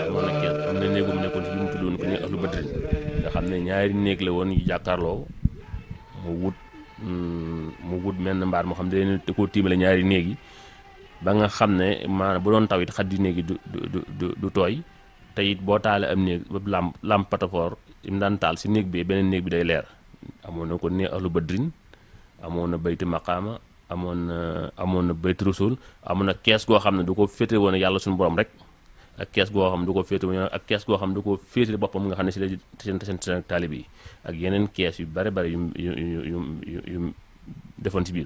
amoon na kees am na néegum nekkoon fi bi mu tuddoon ko ne ahlu badrin nga xam ne ñaari néeg la woon yu jàkkaarloo mu wut mu wut menn mbaar moo xam ne da koo tiimale ñaari néeg yi ba nga xam ne maanaam bu doon taw it xaddi néeg yi du du du du tooy te it boo taalee am néeg ba lamp lamp patafoor im daan taal si néeg bi beneen néeg bi day leer amoon na ko ne ahlu badrin amoon na bayti maqaama amoon na amoon na bayti rasul amoon na kees goo xam ne du ko féete woon yàlla suñu borom rek ak kees goo xam ne du ko féete woon ak kees goo xam ne du ko féete boppam nga xam ne si la seen seen seen taalib yi ak yeneen kees yu bare bare yu yu yu yu yu defoon si biir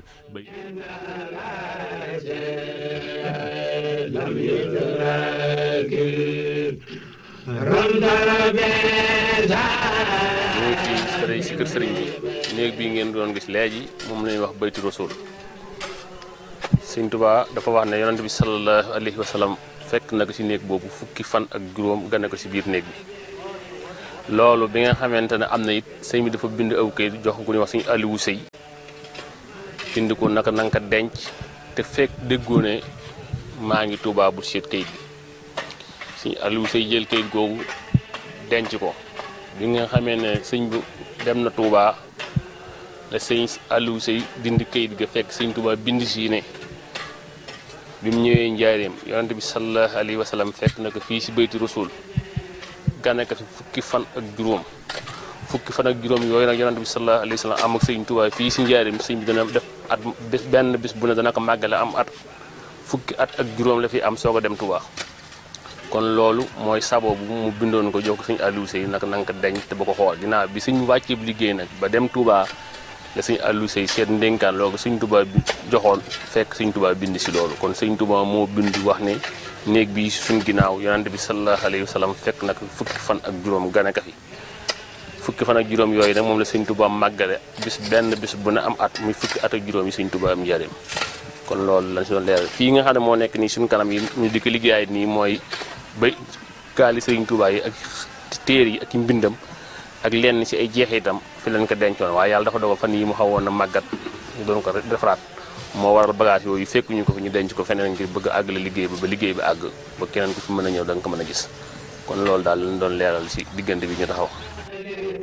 ñu ngi fii sëriñ si kër sëriñ bi néeg bii ngeen doon gis léegi moom la ñuy wax bayti rasul sëñ Tuubaa dafa wax ne yonent bi sallallahu alayhi wa sallam fekk na ko si néeg boobu fukki fan ak juróom gane ko si biir néeg bi loolu bi nga xamante ne am na it sëñ bi dafa bind aw kayit jox ko ku ñuy wax suñu Aliou Sëy bind ko naka nanga ko denc te fekk déggoo ne maa ngi Tuubaa bu seet kayit bi suñu Aliou Sëy jël kayit googu denc ko bi nga xamee ne sëñ bu dem na Touba la sëñ Aliou Sey dindi kayit ga fekk sëñ Touba bind si ne bi mu ñëwee njaareem yonante bi sallallahu alayhi wa sallam fekk na ko fii si bayti rasul gane ko fi fukki fan ak juróom fukki fan ak juróom yooyu nag yonante bi sallallahu alayhi wa sallam am ak sëñ Touba fii si njaareem sëñ bi dana def at bis benn bis bu ne dana ko màggale am at fukki at ak juróom la fi am soog a dem Touba. kon loolu mooy sabo bu mu bindoon ko jox ko suñu Aliou Sey nag na nga ko denc te ba ko xool ginnaaw bi suñ wàccee liggéey nag ba dem Touba la suñu Aliou Sey seet ndénkaan loolu suñ Touba bi joxoon fekk suñ Touba bind si loolu kon suñ Touba moo bind wax ne néeg bi suñ ginnaaw yonante bi sallallahu alayhi wa sallam fekk nag fukki fan ak juróom gane ka fi fukki fan ak juróom yooyu nag moom la suñ Touba màggale bis benn bis bu ne am at muy fukki at ak juróom yi suñ Touba am njëriñ kon loolu lañ si doon leeral fii nga xam ne moo nekk nii suñ kanam yi ñu di ko liggéeyaay nii mooy ba gaali sëriñ Tuubaa yi ak téer yi ak i mbindam ak lenn ci ay jeexitam fi leen ko dencoon waaye yàlla dafa dogal fan yi mu xawoon na màggat ñu doon ko defaraat moo waral bagage yooyu fekk ñu ko fi ñu denc ko feneen ngir bëgg a àggale liggéey ba ba liggéey bi àgg ba keneen ku fi mën a ñëw da nga ko mën a gis kon loolu daal lañ doon leeral ci diggante bi ñu taxaw